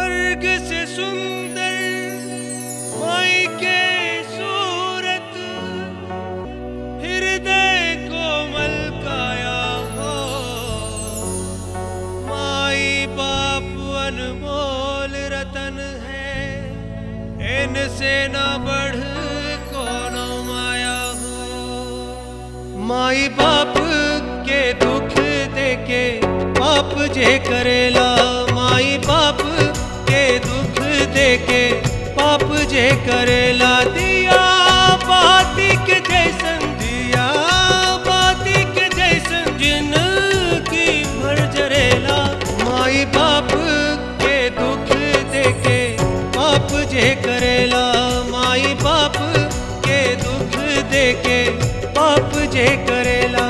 स्वर्ग से सुंदर माई के सूरत हृदय कोमल काया हो माई बाप अनमोल रतन है इनसे न बढ़ कोनो माया हो माई बाप के दुख देके पाप जे करेला माई बाप के दुख देके पाप जे करेला दिया बाती के जैसन दिया बाती के जैसन जिंदगी भर जरेला माई बाप के दुख देके पाप जे करेला माई बाप के दुख देके पाप जे करेला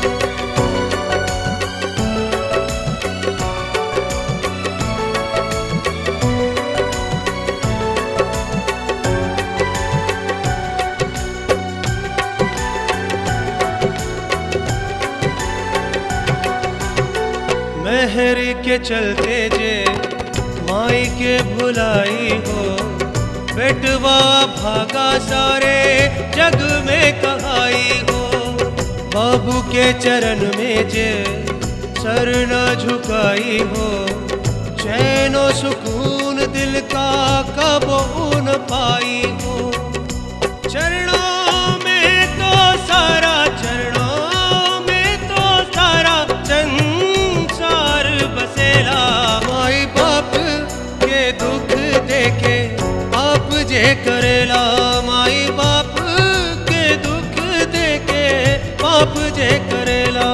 मेहर के चलते जे माई के भुलाई हो बेटवा भागा सारे जग में कहाई हो बाबू के चरण में जे सर न झुकाई हो चैनो सुकून दिल का कबो न पाई हो चरणों में तो सारा चरणों में तो सारा संसार बसेला माई बाप के दुख देखे आप जे करेला माई बाप के दुख देखे पाप जे करेला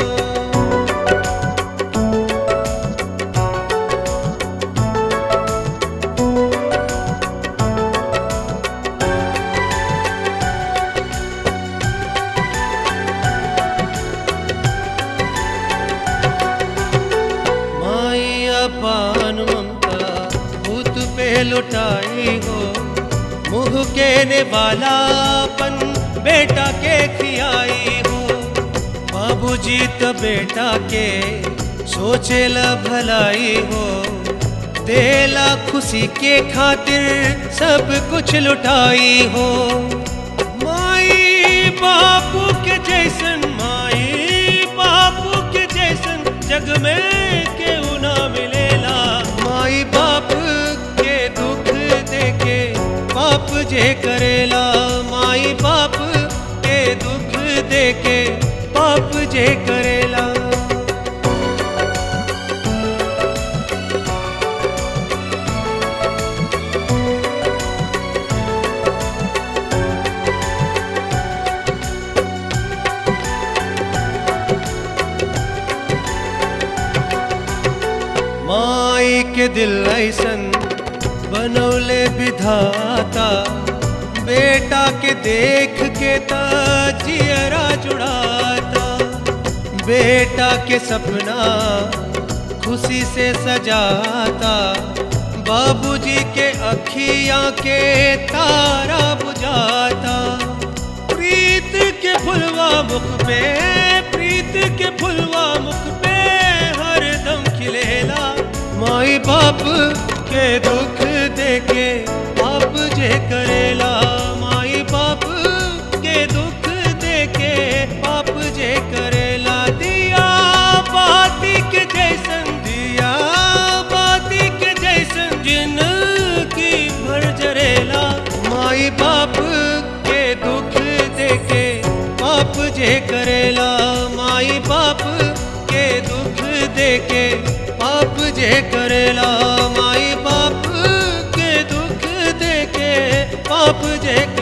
माई अपान ममता भूत पे लुटाई हो मुँह के ने वालापन बेटा के खियाई हो बाबूजी त बेटा के सोचेला भलाई हो देला खुशी के खातिर सब कुछ लुटाई हो माई बापू के जैसन माई बापू के जैसन जग में केहू ना मिलेला माई बाप के दुख देके पाप जे करेला माई बाप के दुख देके पाप जे करेला माई के दिल ऐसन बनौले विधाता बेटा के देख के जियरा जुड़ाता बेटा के सपना खुशी से सजाता बाबूजी के अखियां के तारा बुझाता प्रीत के फुलवा मुख पे प्रीत के फुलवा मुख पे हर दम खिलेला माई बाप के दुख देके आप जे करेला माई बाप के दुख देके पाप जे करेला दिया बाती के जैसन दिया बाती के जैसन जिंदगी भर जरेला माई बाप के दुख देके पाप जे करेला माई बाप के दुख देके पाप जे करेला माई बाप के दुख देके पाप जे